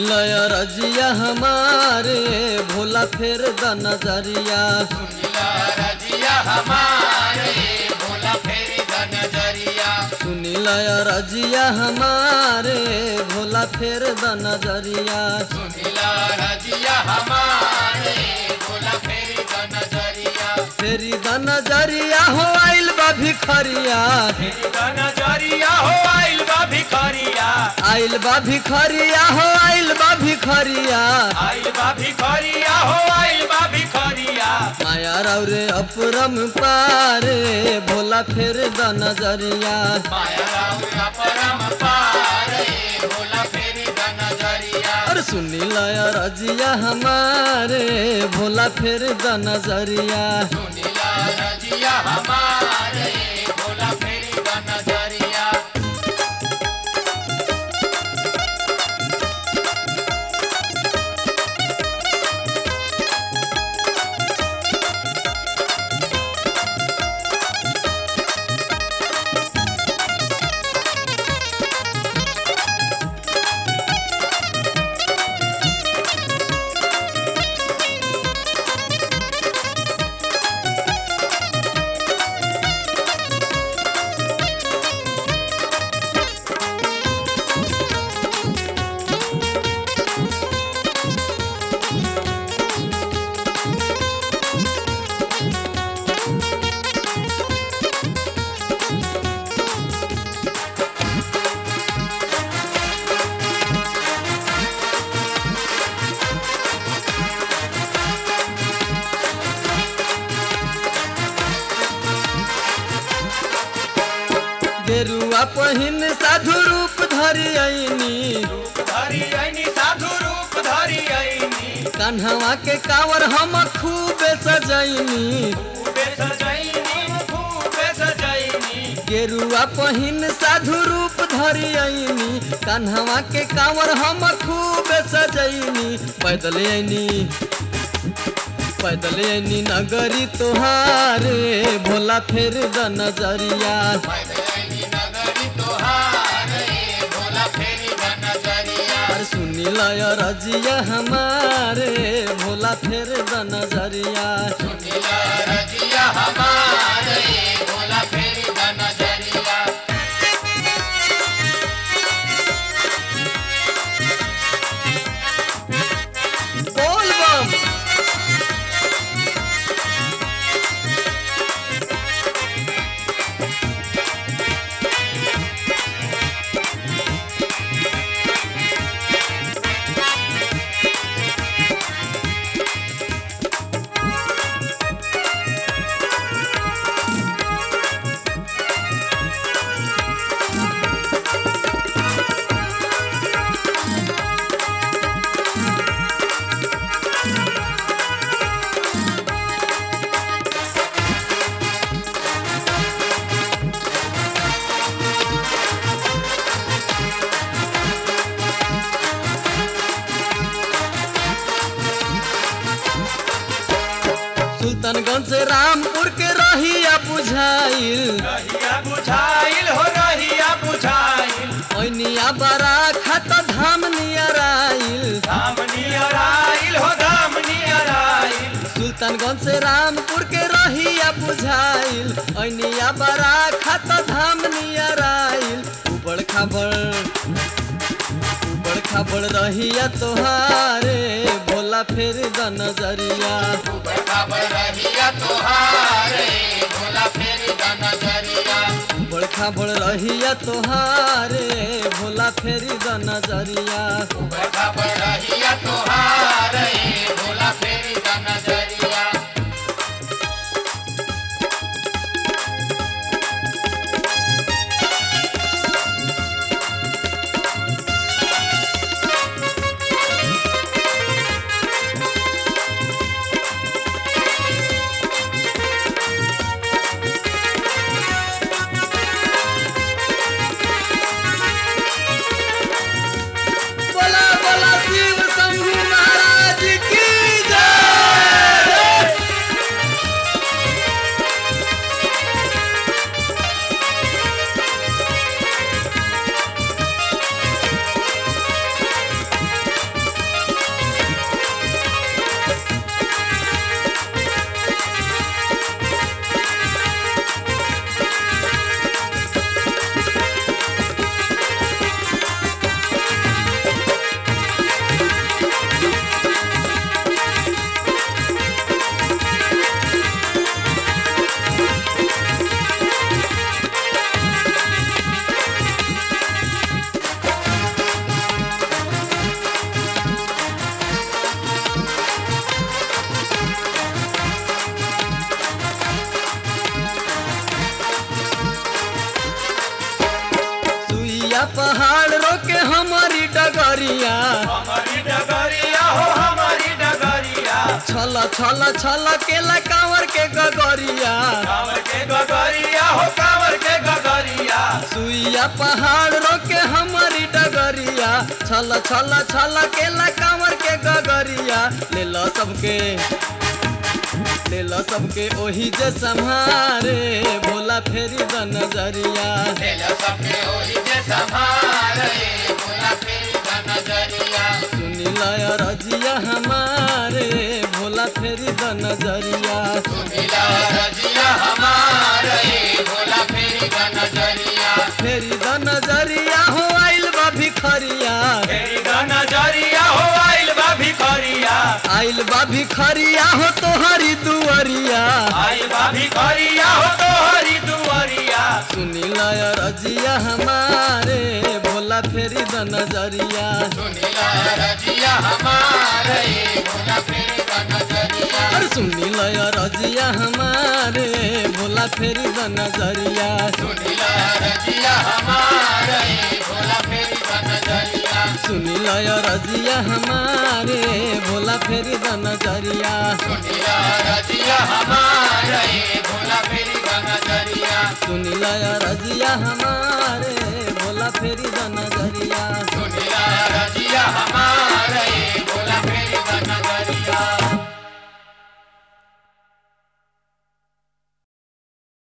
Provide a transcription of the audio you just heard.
सुनिल रजिया हमारे भोला फेर द नजरिया सुनिला रजिया हमारे भोला फेरी द नजरिया सुनिल रजिया हमारे भोला फेर द नजरिया सुनिला रजिया हमारे भोला फेरी द नजरिया फेरी द नजरिया हो आइल बा भिखरिया फेरी द नजरिया हो आइल बा भिखरिया आइल बा भिखरिया हो आइल बा भिखरिया आइल बा भिखरिया हो आइल बा भिखरिया माया रे अपरम पारे भोला फेर द नजरिया माया राम परम पारे भोला फेरी द नजरिया और सुनिल रजिया हमारे भोला फेर द नजरिया सुनिला रजिया हमारे भोला फेरी द नजरिया गेरुआ पहिन साधु रूप धरि आईनी धरी आईनी साधु रूप धरी आईनी कन्हवा के कावर हम खूबे सजैनी खूबे सजैनी खूबे सजैनी गेरुआ पहिन साधु रूप धरि आईनी कन्हवा के कावर हम खूबे सजैनी पैदल आईनी पैदल आईनी नगरी तोहारे भोला फेर द नजरिया पैदलैनी नगरी तोहारे भोला फेरी द नजरिया और सुनिल रजिया हमारे भोला फेर द नजरिया सुनिला रजिया हमारे भोला फेरी द नजरिया बोल बम सुल्तानगंज से रामपुर के रहिया बुझाइल रहिया बुझाइल हो रहिया बुझाइल ओनिया बड़ा खत धाम नियराइल धाम नियर आइल हो धाम नियर आइल सुल्तानगंज से रामपुर के रहिया बुझाइल ओनिया बड़ा खत धाम नियराइल उबड़ खाबड़ उबड़ खाबड़ रहिया तोहारे भोला फेर द नजरिया ऊपर खबर रहिया तोहारे भोला फेरी द नजरिया उबड़ खाबड़ रहिया तोहारे भोला फेरी द नजरिया ऊपर खबर रहिया तोहारे भोला फेरी द नजरिया बोला बोला शिव शंभु महाराज की जय सुइया पहाड़ रोके हमारी डगरिया हमारी डगरिया हो हमारी डगरिया छल छल छल केला कांवर के गगरिया कांवर के गगरिया हो कांवर के गगरिया सुइया पहाड़ रोके हमारी डगरिया छल छल छल केला कांवर के गगरिया ले लो सबके ले लो सबके ओही जे संहारे भोला फेरी द नजरिया तेल सबके ओही जे संभारे भोला फेरी द नजरिया सुनी लय रजिया हमारे भोला फेरी द नजरिया सुमिला रजिया हमारे भोला फेरी द नजरिया फेरी द नजरिया हो आइल बा भिखरिया तेरी द नजरिया हो आइल बा भिखरिया आइल बा भिखरिया हो तोहरी दुअरिया आइल बा भिखरिया हो तो हरी दुआरिया सुनी लय रजिया हमारे भोला फेरी द नजरिया सुमिला रजिया हमारे भोला फेरी द नजरिया अरे सुनी लय रजिया हमारे भोला फेरी द नजरिया सुमिला रजिया हमारे भोला फेरी द नजरिया सुनी लय रजिया हमारे भोला फेरी द नजरिया सुमिला रजिया हमारे भोला फेरी द नजरिया सुनी लय रजिया हमारे भोला फेरी द नजरिया सुमिला रजिया हमारे